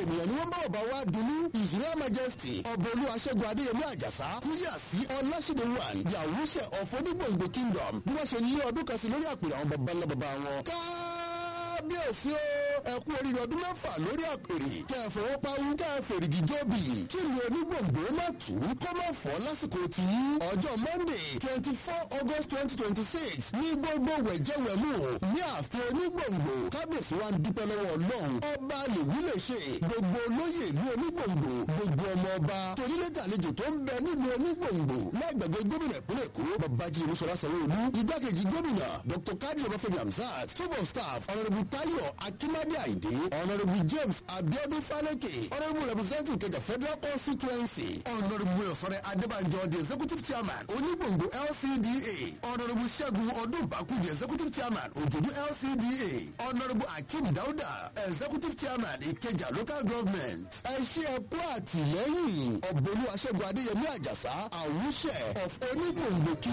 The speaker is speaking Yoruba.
ènìyàn ni wọ́n bá bàbá wa dunú israel majesty ọbọ̀lú aṣẹ́gun adéyẹmí àjàsá kúyà sí ọláṣẹ́dẹ̀ one yàwúṣẹ́ ọ̀fọ́dúgbòǹgbò kingdom bí wọ́n ṣe lé ọdún kan sí lórí àpèrè àwọn baba ńlá baba wọn. kábíyèsí o ẹ kú oríire ọdún mẹ́fà lórí àpèrè kẹ́ ẹ fọwọ́ pawú kẹ́ ẹ fèrègì jóbi kí ni onígbòǹgbò má tù ú kó má fọ́ lásìkò tí ọjọ́ monday twenty four august twenty twenty six ní gbogbo wẹ̀jẹ̀wẹ̀mú ní ààfin onígbòǹgbò kábíyèsí wa ń dúpẹ́ lọ́wọ́ ọlọ́run ọba lèwí lè ṣe gbogbo olóyè ìlú onígbòǹgbò gbogbo ọmọ ọba torílẹ̀tà àlejò tó ń bẹ nílùú onígbòǹgbò lágbàgbé gómìnà ìpínlẹ̀ èkó babájí olúṣọlá sanwó-olú igbákejì gómìnà dr kadi ọbáfẹ́mi hamzat chief of staff honourable tayo akimade ayinde honourable james abiodun faleke honourable representative kẹjà federal constituency honourable ọ̀sọ̀rẹ́ adébànjọ the executive chairman onígbòǹgbò lcda honourable ṣẹ́gun ọdúnbàkú the executive chairman òjòdú lcda honourable akeem dauda executive chairman ìkẹjà local government ẹ ṣe ẹ kú àtìlẹ́yìn ọ̀bọ̀lú aṣẹ́gun adéyẹmí àjàsá àwùṣẹ of onígbòǹgbò kí